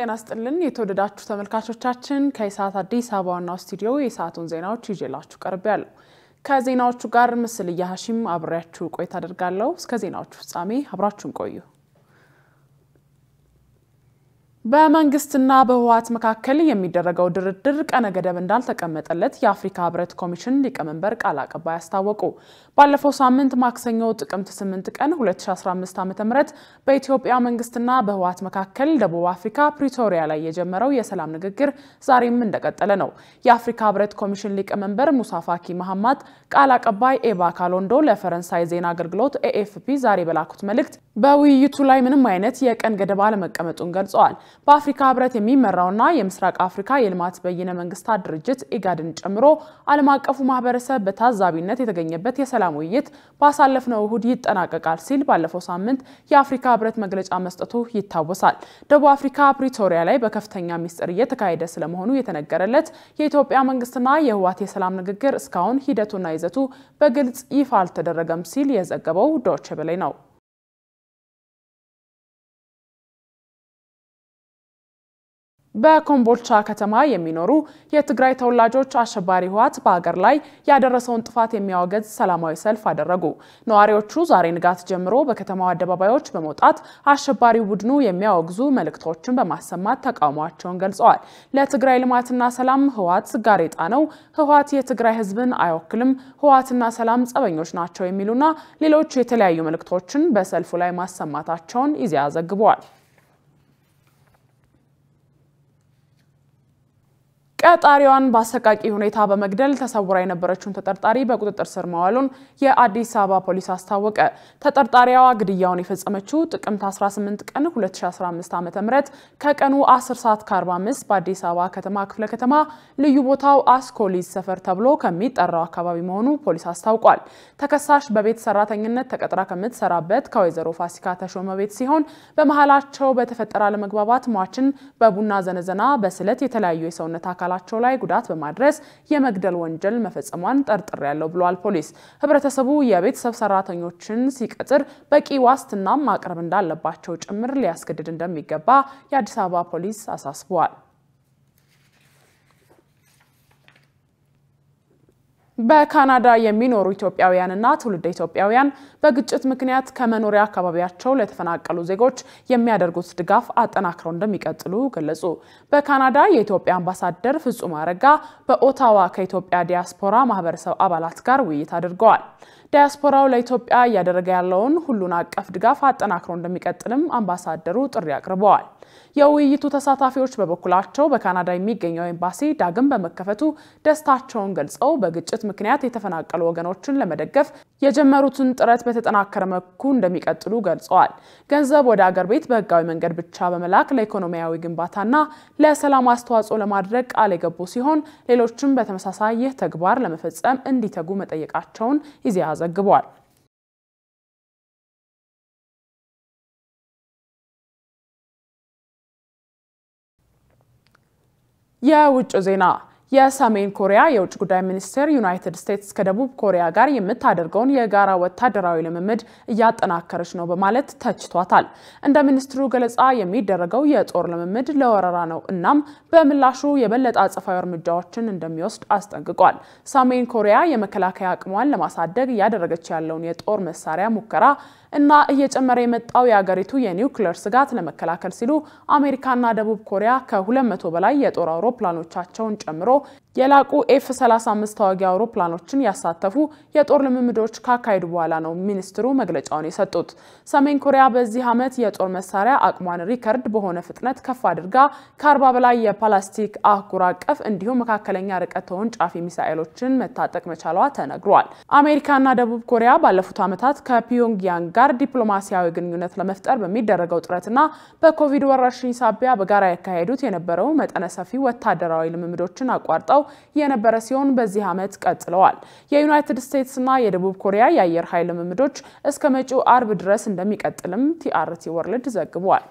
ጤና ስጥልን የተወደዳችሁ ተመልካቾቻችን፣ ከኢሳት አዲስ አበባ ዋናው ስቱዲዮ የሰዓቱን ዜናዎች ይዤላችሁ ቀርቤያለሁ። ከዜናዎቹ ጋር ምስል እያሀሺም አብሬያችሁ ቆይታ አደርጋለሁ። እስከ ዜናዎቹ ፍጻሜ አብራችሁን ቆዩ። በመንግስትና በህወሓት መካከል የሚደረገው ድርድር ቀነ ገደብ እንዳልተቀመጠለት የአፍሪካ ህብረት ኮሚሽን ሊቀመንበር ቃል አቀባይ አስታወቁ። ባለፈው ሳምንት ማክሰኞ ጥቅምት 8 ቀን 2015 ዓ.ም በኢትዮጵያ መንግስትና በህወሓት መካከል ደቡብ አፍሪካ ፕሪቶሪያ ላይ የጀመረው የሰላም ንግግር ዛሬም እንደቀጠለ ነው። የአፍሪካ ህብረት ኮሚሽን ሊቀመንበር ሙሳ ፋኪ መሐማት ቃል አቀባይ ኤባ ካሎንዶ ለፈረንሳይ ዜና አገልግሎት ኤኤፍፒ ዛሬ በላኩት መልእክት በውይይቱ ላይ ምንም አይነት የቀን ገደብ አለመቀመጡን ገልጸዋል። በአፍሪካ ህብረት የሚመራውና የምስራቅ አፍሪካ የልማት በይነ መንግስታት ድርጅት ኢጋድን ጨምሮ ዓለም አቀፉ ማህበረሰብ በታዛቢነት የተገኘበት የሰላም ውይይት ባሳለፍነው እሁድ ይጠናቀቃል ሲል ባለፈው ሳምንት የአፍሪካ ህብረት መግለጫ መስጠቱ ይታወሳል። ደቡብ አፍሪካ ፕሪቶሪያ ላይ በከፍተኛ ሚስጥር እየተካሄደ ስለመሆኑ የተነገረለት የኢትዮጵያ መንግስትና የህወሓት የሰላም ንግግር እስካሁን ሂደቱና ይዘቱ በግልጽ ይፋ አልተደረገም ሲል የዘገበው ዶቼ ቬለ ነው። በኮምቦልቻ ከተማ የሚኖሩ የትግራይ ተወላጆች አሸባሪ ህወሓት በሀገር ላይ ያደረሰውን ጥፋት የሚያወገዝ ሰላማዊ ሰልፍ አደረጉ። ነዋሪዎቹ ዛሬ ንጋት ጀምሮ በከተማው አደባባዮች በመውጣት አሸባሪው ቡድኑ የሚያወግዙ መልእክቶችን በማሰማት ተቃውሟቸውን ገልጸዋል። ለትግራይ ልማትና ሰላም ህወሓት ጋሬጣ ነው፣ ህወሓት የትግራይ ህዝብን አይወክልም፣ ህወሓትና ሰላም ጸበኞች ናቸው የሚሉና ሌሎች የተለያዩ መልእክቶችን በሰልፉ ላይ ማሰማታቸውን ኢዜአ ዘግበዋል። ቀጣሪዋን በአሰቃቂ ሁኔታ በመግደል ተሰውራ የነበረችውን ተጠርጣሪ በቁጥጥር ስር መዋሉን የአዲስ አበባ ፖሊስ አስታወቀ። ተጠርጣሪዋ ግድያውን የፈጸመችው ጥቅምት 18 ቀን 2015 ዓ.ም ከቀኑ 10 ሰዓት ከ45 በአዲስ አበባ ከተማ ክፍለ ከተማ ልዩ ቦታው አስኮሊዝ ሰፈር ተብሎ ከሚጠራው አካባቢ መሆኑ ፖሊስ አስታውቋል። ተከሳሽ በቤት ሰራተኝነት ተቀጥራ ከምትሰራበት ከወይዘሮ ፋሲካ ተሾመ ቤት ሲሆን በመሀላቸው በተፈጠረ አለመግባባት ሟችን በቡና ዘነዘና፣ በስለት የተለያዩ የሰውነት አካል ላቸው ላይ ጉዳት በማድረስ የመግደል ወንጀል መፈጸሟን ጠርጥር ያለው ብሏል ፖሊስ። ህብረተሰቡ የቤተሰብ ሰራተኞችን ሲቀጥር በቂ ዋስትናም ማቅረብ እንዳለባቸው ጭምር ሊያስገድድ እንደሚገባ የአዲስ አበባ ፖሊስ አሳስበዋል። በካናዳ የሚኖሩ ኢትዮጵያውያንና ትውልደ ኢትዮጵያውያን በግጭት ምክንያት ከመኖሪያ አካባቢያቸው ለተፈናቀሉ ዜጎች የሚያደርጉት ድጋፍ አጠናክረው እንደሚቀጥሉ ገለጹ። በካናዳ የኢትዮጵያ አምባሳደር ፍጹም አረጋ በኦታዋ ከኢትዮጵያ ዲያስፖራ ማህበረሰብ አባላት ጋር ውይይት አድርገዋል። ዲያስፖራው ለኢትዮጵያ እያደረገ ያለውን ሁሉን አቀፍ ድጋፍ አጠናክሮ እንደሚቀጥልም አምባሳደሩ ጥሪ አቅርበዋል። የውይይቱ ተሳታፊዎች በበኩላቸው በካናዳ የሚገኘው ኤምባሲ ዳግም በመከፈቱ ደስታቸውን ገልጸው በግጭት ምክንያት የተፈናቀሉ ወገኖችን ለመደገፍ የጀመሩትን ጥረት በተጠናከረ መልኩ እንደሚቀጥሉ ገልጸዋል። ገንዘብ ወደ አገር ቤት በህጋዊ መንገድ ብቻ በመላክ ለኢኮኖሚያዊ ግንባታና ለሰላም አስተዋጽኦ ለማድረግ ቃል የገቡ ሲሆን ሌሎችም በተመሳሳይ ይህ ተግባር ለመፈጸም እንዲተጉ መጠየቃቸውን ኢዜአ ዘግቧል። የውጭ ዜና የሰሜን ኮሪያ የውጭ ጉዳይ ሚኒስቴር ዩናይትድ ስቴትስ ከደቡብ ኮሪያ ጋር የምታደርገውን የጋራ ወታደራዊ ልምምድ እያጠናከረች ነው በማለት ተችቷታል። እንደ ሚኒስትሩ ገለጻ የሚደረገው የጦር ልምምድ ለወረራ ነው፣ እናም በምላሹ የበለጠ አጸፋዊ እርምጃዎችን እንደሚወስድ አስጠንቅቋል። ሰሜን ኮሪያ የመከላከያ አቅሟን ለማሳደግ እያደረገች ያለውን የጦር መሳሪያ ሙከራ እና እየጨመረ የመጣው የአገሪቱ የኒውክሌር ስጋት ለመከላከል ሲሉ አሜሪካና ደቡብ ኮሪያ ከ200 በላይ የጦር አውሮፕላኖቻቸውን ጨምሮ የላቁ ኤፍ 35 ተዋጊ አውሮፕላኖችን ያሳተፉ የጦር ልምምዶች ካካሄዱ በኋላ ነው ሚኒስትሩ መግለጫውን የሰጡት። ሰሜን ኮሪያ በዚህ ዓመት የጦር መሳሪያ አቅሟን ሪከርድ በሆነ ፍጥነት ከፍ አድርጋ ከ40 በላይ የፓላስቲክ አህጉር አቀፍ እንዲሁም መካከለኛ ርቀት ተወንጫፊ ሚሳኤሎችን መታጠቅ መቻሏ ተነግሯል። አሜሪካና ደቡብ ኮሪያ ባለፉት ዓመታት ከፒዮንግያንግ ጋር ዲፕሎማሲያዊ ግንኙነት ለመፍጠር በሚደረገው ጥረትና በኮቪድ ወረርሽኝ ሳቢያ በጋራ ያካሄዱት የነበረው መጠነ ሰፊ ወታደራዊ ልምምዶችን አቋርጠው የነበረ ሲሆን በዚህ ዓመት ቀጥለዋል። የዩናይትድ ስቴትስና የደቡብ ኮሪያ የአየር ኃይል ልምምዶች እስከ መጪው አርብ ድረስ እንደሚቀጥልም ቲአርቲ ወርልድ ዘግቧል።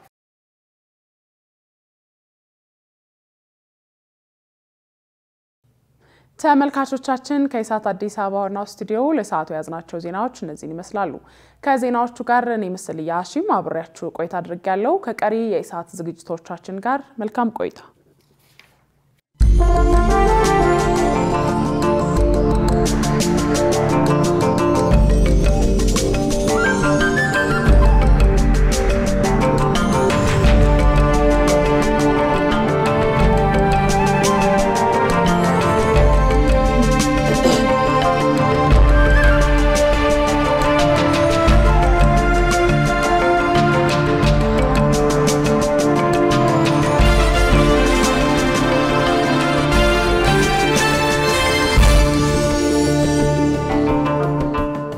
ተመልካቾቻችን ከኢሳት አዲስ አበባ ዋናው ስቱዲዮ ለሰዓቱ የያዝናቸው ዜናዎች እነዚህን ይመስላሉ። ከዜናዎቹ ጋር እኔ ምስል ያሺም አብሬያችሁ ቆይታ አድርጌያለሁ። ከቀሪ የኢሳት ዝግጅቶቻችን ጋር መልካም ቆይታ